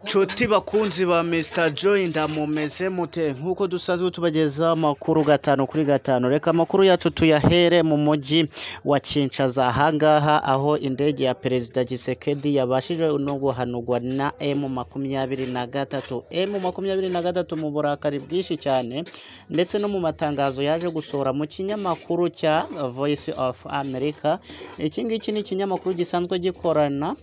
Nshuti bakunzi ba Mr Joy ndamumeze mute nk'uko dusanzwe tubageza amakuru gatanu kuri gatanu reka amakuru yacu tuyahere mu mujyi wa Kinshasa ahangaha aho indege ya perezida Gisekedi yabashije no guhanurwa na M makumyabiri na gatatu M makumyabiri na gatatu mu burakari bwinshi cyane ndetse no mu matangazo yaje gusohora mu kinyamakuru cya Voice of America iki ngiki ni ikinyamakuru gisanzwe gikorana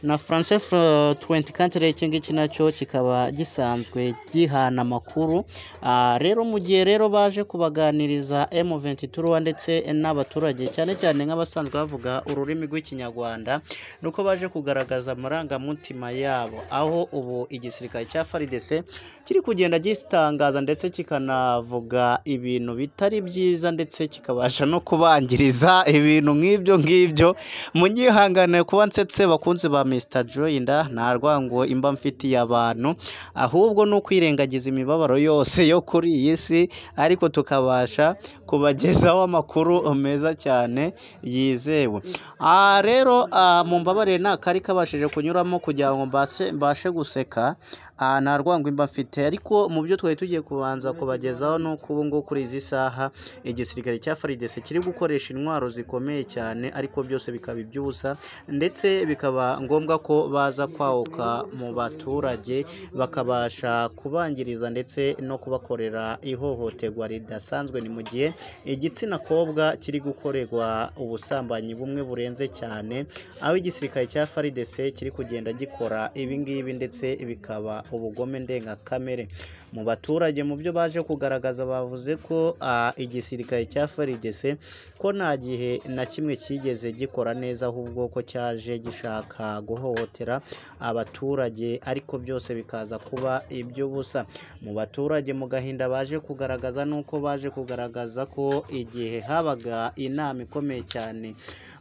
na France 20 Country iki ngiki nacyo kikaba gisanzwe gihana amakuru Ah, rero mu gihe rero baje kubaganiriza M23 ndetse n'abaturage cyane cyane nk'abasanzwe bavuga ururimi rw'ikinyarwanda nuko baje kugaragaza amarangamutima yabo aho ubu igisirikare cya FARDC kiri kugenda gitangaza ndetse kikanavuga ibintu bitari byiza ndetse kikabasha no kubangiriza ibintu nk'ibyo ngibyo munyihangane kuba nsetse bakunze ba Mr Joyinda nta rwango imba mfitiye abantu ahubwo ni ukwirengagiza imibabaro yose yo kuri iyi si ariko tukabasha kubagezaho amakuru meza cyane yizewe Ah, rero ah, mumbabarire nta kari kabashije kunyuramo kugira ngo mbase- mbashe guseka Ah, nta rwango imba mfite ariko mu byo twari tugiye kubanza kubagezaho ni uko ubu ngubu kuri izi saha igisirikare cya faridese kiri gukoresha intwaro zikomeye cyane ariko byose bikaba iby'ubusa ndetse bikaba ngombwa ko baza kwahuka mu baturage bakabasha kubangiriza ndetse no kubakorera ihohoterwa ridasanzwe ni mu gihe igitsina kobwa kiri gukorerwa ubusambanyi bumwe burenze cyane aho igisirikare cya faridese kiri kugenda gikora ibi ngibi ndetse bikaba ubugome ndengakamere mu baturage mu byo baje kugaragaza bavuze ko ah, igisirikare cya faridese ko nta gihe na kimwe cyigeze gikora neza ahubwo ko cyaje gishaka guhohotera abaturage ariko byose bikaza kuba iby'ubusa mu baturage mu gahinda baje kugaragaza nuko baje kugaragaza ko igihe habaga inama ikomeye cyane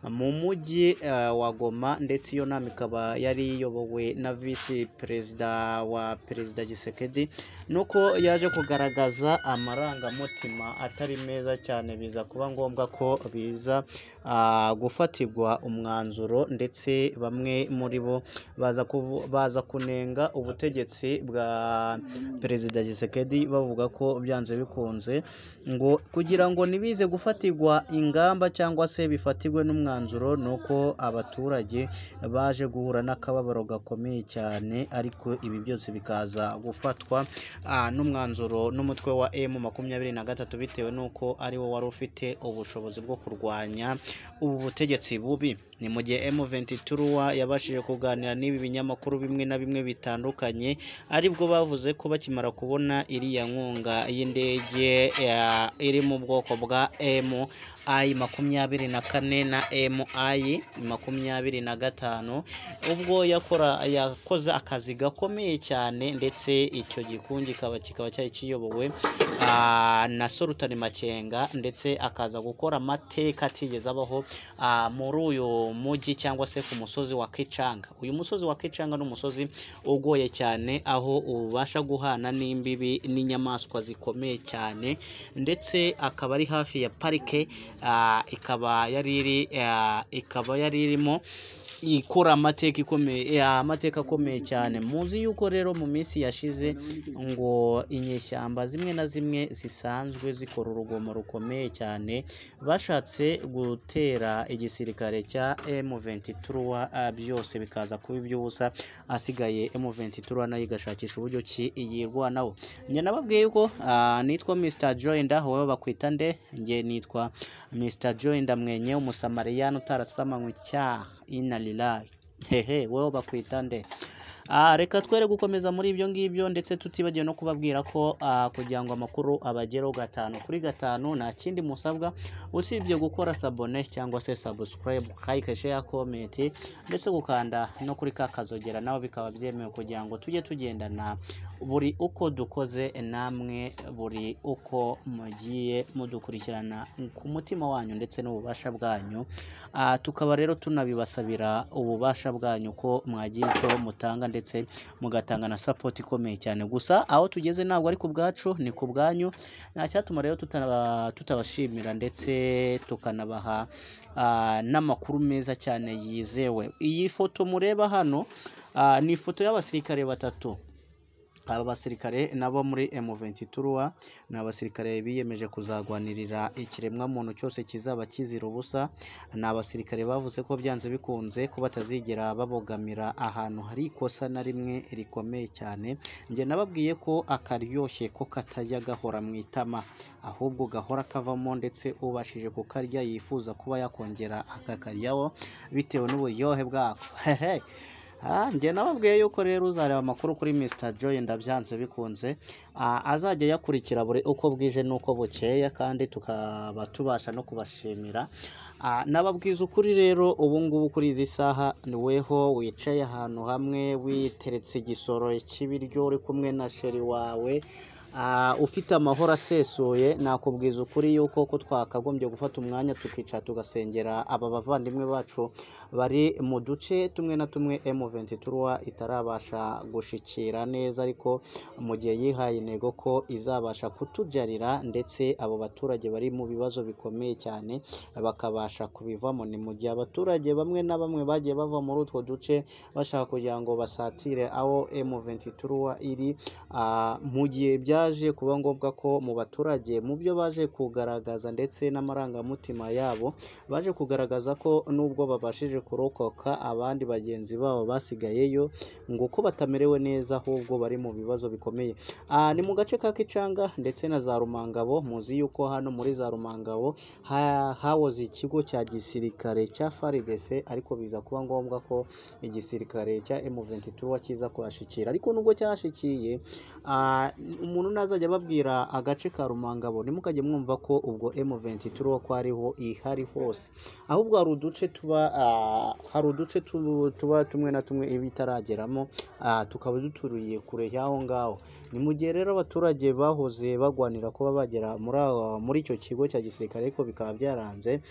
mu mujyi eh, wa Goma ndetse iyo nama ikaba yari iyobowe na visi perezida wa perezida Gisekedi nuko yaje kugaragaza amarangamutima atari meza cyane biza kuba ngombwa ko biza ah, gufatirwa umwanzuro ndetse bamwe muri bo baza, kuvu, baza kunenga ubutegetsi bwa perezida Gisekedi bavuga ko byanze bikunze ngo kugira ngo ntibize gufatirwa ingamba cyangwa se bifatirwe n'umwanzuro ni uko abaturage baje guhura n'akababaro gakomeye cyane ariko ibi byose bikaza gufatwa ah, n'umwanzuro n'umutwe wa M makumyabiri na gatatu bitewe n'uko ari wo wari ufite ubushobozi bwo kurwanya ubu butegetsi bubi ni mu gihe M23 yabashije kuganira n'ibi binyamakuru bimwe na bimwe bitandukanye aribwo bavuze ko bakimara kubona iriya nkunga y'indege ya- iri mu bwoko bwa MI makumyabiri na kane na MI makumyabiri na gatanu ubwo yakora yakoze akazi gakomeye cyane ndetse icyo gikungi kikaba kikaba cyari kiyobowe ah, na Sultan Makenga ndetse akaza gukora amateka atigeze abaho ah, muri uyu mujyi cyangwa se ku musozi wa Kichanga uyu musozi wa Kichanga ni umusozi ugoye cyane aho ubasha guhana n'imbibi n'inyamaswa zikomeye cyane ndetse akaba ari hafi ya parike ah, ikaba yari iri ah, ikaba yari irimo ikora amateka ikomeye eh, amateka akomeye cyane muzi yuko rero mu minsi yashize ngo inyeshyamba zimwe na zimwe zisanzwe zikora urugomo rukomeye cyane bashatse gutera igisirikare cya M23 ah, byose bikaza kuba iby'ubusa asigaye M23 nayo igashakisha uburyo ki yirwanaho njye nababwiye yuko ah, nitwa Mr Joinda wowe bakwita nde njye nitwa Mr Joinda mwenye umusamariyani utarasama icyaha ina lilayi hehe wowe bakwita nde Ah, reka twere gukomeza muri ibyo ngibyo ndetse tutibagiwe no kubabwira ko ah, kugira ngo amakuru abagereho gatanu kuri gatanu nta kindi musabwa usibye gukora sabone cyangwa se subscribe like share comment ndetse gukanda no kuri ka kazogera nawe bikaba byemewe kugira ngo tujye tugendana buri uko dukoze namwe buri uko mugiye mudukurikirana ku mutima wanyu ndetse n'ububasha bwanyu Ah, tukaba rero tunabibasabira ububasha bwanyu ko mwagira icyo mutanga ndetse mugatanga na sapoti ikomeye cyane gusa aho tugeze ntabwo ari ku bwacu ni ku bwanyu nta cyatuma rero tutaba- tutabashimira ndetse tukanabaha ah, n'amakuru meza cyane yizewe iyi foto mureba hano Ah, ni ifoto y'abasirikare batatu aba basirikare nabo muri M23 ni abasirikare biyemeje kuzagwanirira ikiremwamuntu cyose kizaba kizira ubusa ni abasirikare bavuze ko byanze bikunze ko batazigera babogamira ahantu hari ikosa na rimwe rikomeye cyane njye nababwiye ko akaryoshye ko katajya gahora mu itama ahubwo gahora kavamo ndetse ubashije kukarya yifuza kuba yakongera akakaryaho bitewe n'uburyohe bwako Ah, njye nababwiye yuko rero uzareba amakuru kuri Mr Joy ndabyanze bikunze Ah, azajya yakurikira buri uko bwije n'uko bukeye kandi tukaba tubasha no kubashimira Ah, nababwiza ukuri rero ubu ngubu kuri izi saha ni weho wicaye ahantu hamwe witeretse igisoro cy'ibiryo uri kumwe na sheri wawe Ah, ufite amahoro asesuye nakubwiza ukuri yuko ko twakagombye gufata umwanya tukicara tugasengera aba bavandimwe bacu bari mu duce tumwe na tumwe M23 itarabasha gushikira neza ariko mu gihe yihaye intego ko izabasha kutujarira ndetse abo baturage bari mu bibazo bikomeye cyane bakabasha kubivamo ni mu gihe abaturage bamwe na bamwe bagiye bava muri utwo duce bashaka kugira ngo basatire aho M23 iri ah, mu gihe byaje kuba ngombwa ko mu baturage mu byo baje kugaragaza ndetse n'amarangamutima yabo baje kugaragaza ko nubwo babashije kurokoka abandi bagenzi babo basigayeyo ngo ko batamerewe neza ahubwo bari mu bibazo bikomeye Ah, ni mu gace ka Kicanga ndetse na za Rumangabo muzi yuko hano muri za Rumangabo ha- hahoze ikigo cya gisirikare cya FARDC ariko biza kuba ngombwa ko igisirikare cya M23 kiza kuhashikira ariko nubwo cyahashikiye ah, umuntu nazajya ababwira agace ka Rumangabo ntimukajye mwumva ko ubwo M23 ko ariho ihari hose ahubwo hari uduce tuba ah, hari uduce tu- tuba tumwe na tumwe iba itarageramo ah, tukaba duturiye kure y'aho ngaho ni mu gihe rero abaturage bahoze bagwanira kuba bagera muri aho- muri icyo kigo cya gisirikare ariko bikaba byaranze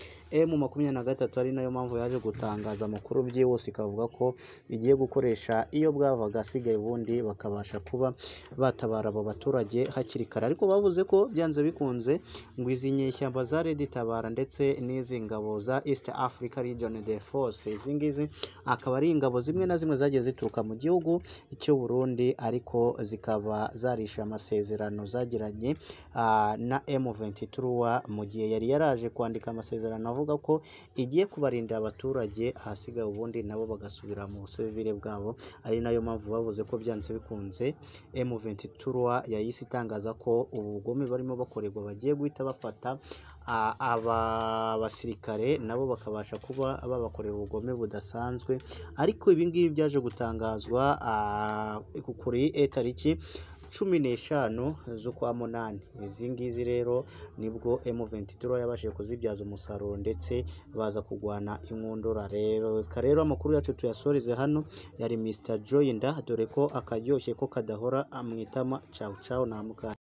mu makumyabiri na gatatu ari nayo mpamvu yaje gutangaza amakuru byihuse ikavuga ko igiye gukoresha iyo bwavaga asigaye ubundi bakabasha kuba batabara abo baturage hakiri kare ariko bavuze ko byanze bikunze ngo izi nyeshyamba za Red Tabara ndetse n'izi ngabo za East Africa Region de Force izi ngizi akaba ari ingabo zimwe na zimwe zagiye zituruka mu gihugu cy'u Burundi ariko zikaba zarishe amasezerano zagiranye ah, na M23 mu gihe yari yaraje kwandika amasezerano avuga ko igiye kubarindira abaturage ahasigaye ubundi nabo bagasubira mu busivile bwabo ari nayo mpamvu bavuze ko byanze bikunze M23 yahise itangaza ko ubu bugome barimo bakorerwa bagiye guhita bafata a- aba basirikare nabo bakabasha kuba babakorera ubugome budasanzwe ariko ibi ngibi byaje gutangazwa ah, ku- kuri eh, tariki cumi n'eshanu z'ukwa munani izi ngizi rero nibwo M23 yabashije kuzibyaza umusaruro ndetse baza kurwana inkundura rero reka rero amakuru yacu tuyasoreze hano yari Mr Joy nda dore ko akaryoshye ko kadahora amwitama cawu cawu na mukanya